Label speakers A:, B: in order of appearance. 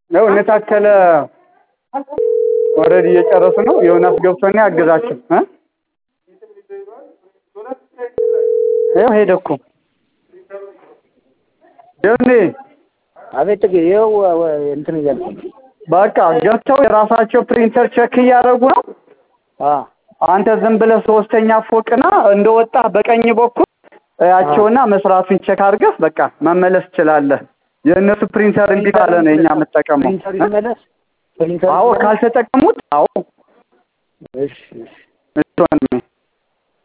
A: ያው እነ ታከለ ኦልሬዲ እየጨረሱ ነው። ዮናስ ገብቶና ያግዛቸው እ ይኸው ሄደ እኮ ዮኒ
B: አቤት ጥጌ ይኸው እንትን እያልኩ
A: በቃ ገብተው የራሳቸው ፕሪንተር ቼክ እያደረጉ ነው።
B: አ
A: አንተ ዝም ብለህ ሶስተኛ ፎቅና እንደወጣህ በቀኝ በኩል ያቸውና መስራቱን ቼክ አድርገህ በቃ መመለስ ትችላለህ። የእነሱ ፕሪንተር እምቢ ካለ ነው የኛ የምጠቀመው።
B: ፕሪንተር ይመለስ ፕሪንተር
A: አዎ ካልተጠቀሙት፣ አዎ
B: እሺ እሺ
A: እሺ ወንድሜ